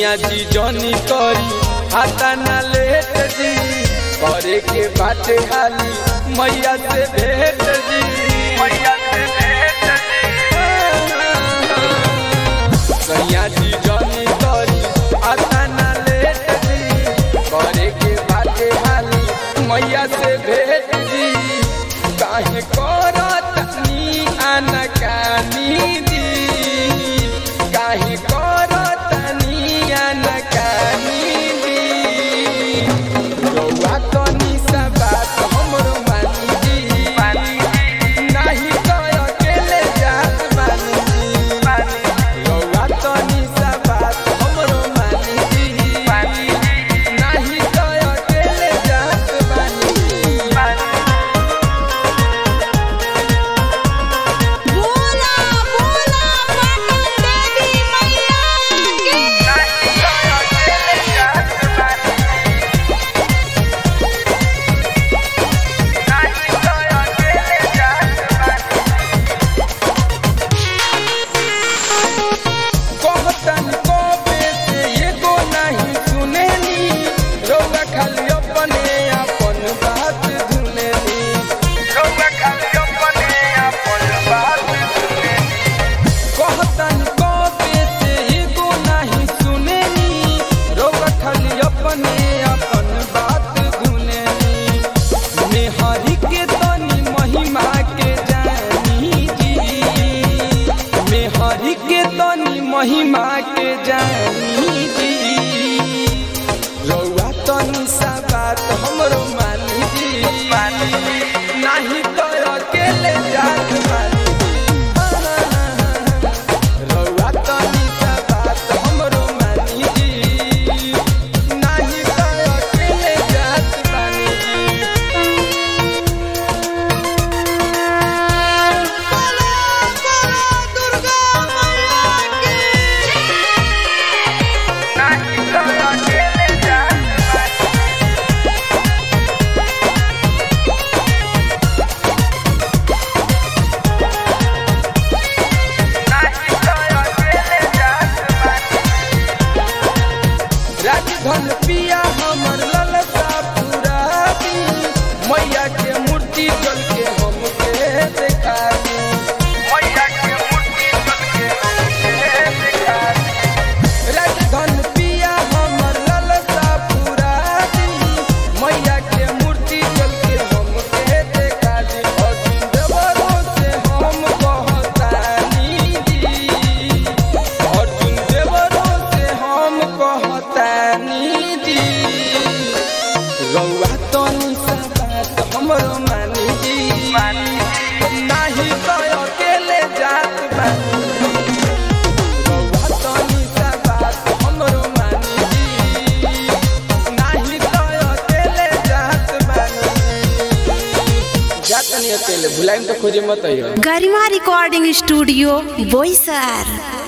सैया जी जनी करी हाथा ना लेट जी करे के बाटे हाली मैया से भेट जी मैया से भेट सैया जी जनी करी हाथा ना लेट जी करे के बाटे हाली मैया से भेट जी काहे करत नी अनकानी दी काहे करत नी अनकानी दी रउआ तनी सा बात हमरो मानी दी नाही तो अकेले जात बानी दी रउआ तनी सा बात हमरो मानी दी नाही तो अकेले जात बानी दी बोला बोला पटन देवी मैया की कहतन कबे से एगो नहीं सुनेनी रउआ खाली अपने अपन बात धुनेनी रउआ खाली अपने अपन बात धुनेनी कहतन कबे से एगो नहीं सुनेनी रउआ खाली अपने अपन बात धुनेनी मेहरी के तनी महिमा के जानी जी मेहरी के तनी महिमा के जानी जी रउआ तनी सा बात हमरो मानी जी नाही तो अकेले जात मानी रउआ तनी सा बात हमरो मानी जी नाही तो अकेले जात मानी जी बोला बोला दुर्गा मैया राजधन पिया हमर ललसा पुरानी मैया के मूर्ति जल के हमके देखा दी मैया के मूर्ति जल के हमके देखा दी राजधन पिया हमर ललसा पुरानी मैया के मूर्ति जल के हमके देखा दी अर्जुन देवरों से हम कहतानी जी अर्जुन देवरों से हम कहतानी जी रउआ तनी सा बात हमरो मानी जी नाही तो अकेले जात बानी रउआ तनी सा बात हमरो मानी जी नाही तो अकेले जात बानी जात नहीं अकेले भुलाइम तो खोजे मत आइयो गरिमा रिकॉर्डिंग स्टूडियो बोईसर